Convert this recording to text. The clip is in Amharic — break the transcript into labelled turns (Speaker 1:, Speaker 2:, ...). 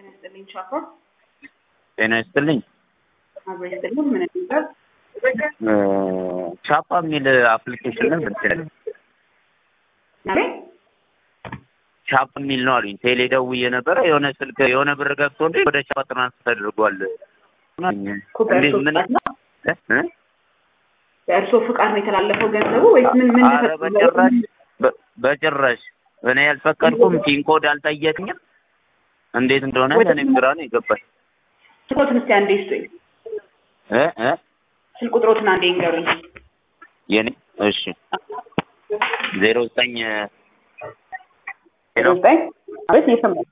Speaker 1: ጤና ይስጥልኝ ቻፓ
Speaker 2: ጤና ይስጥልኝ።
Speaker 1: አብሮ ይስጥልኝ። ምን ይባል
Speaker 2: ቻፓ የሚል አፕሊኬሽን ነው ብትል
Speaker 1: አቤት
Speaker 2: ቻፓ የሚል ነው አሉኝ። ቴሌ ደውዬ ነበረ የሆነ ስልክ የሆነ ብር ገብቶልኝ ወደ ቻፓ ትራንስፈር ተደርጓል።
Speaker 1: እኮ በእርሶ
Speaker 2: ምን
Speaker 1: ፍቃድ ነው
Speaker 2: እ?
Speaker 1: በእርሶ ፍቃድ ነው የተላለፈው ገንዘቡ ወይስ ምን ምን
Speaker 2: ኧረ
Speaker 1: ተፈጽሞ
Speaker 2: በጭራሽ በ- በጭራሽ እኔ ያልፈቀድኩም ፒን ኮድ አልጠየቅኝም። እንዴት እንደሆነ
Speaker 1: ወደ-
Speaker 2: እኔም ግራ ነው የገባኝ።
Speaker 1: ስልኮትን እስቲ አንዴ ይስጡኝ።
Speaker 2: እ እ
Speaker 1: ስልክ ቁጥሮትን አንዴ ይንገሩኝ።
Speaker 2: የኔ እሺ ዜሮ ዘጠኝ
Speaker 1: ዜሮ ዘጠኝ አቤት እየሰማሁ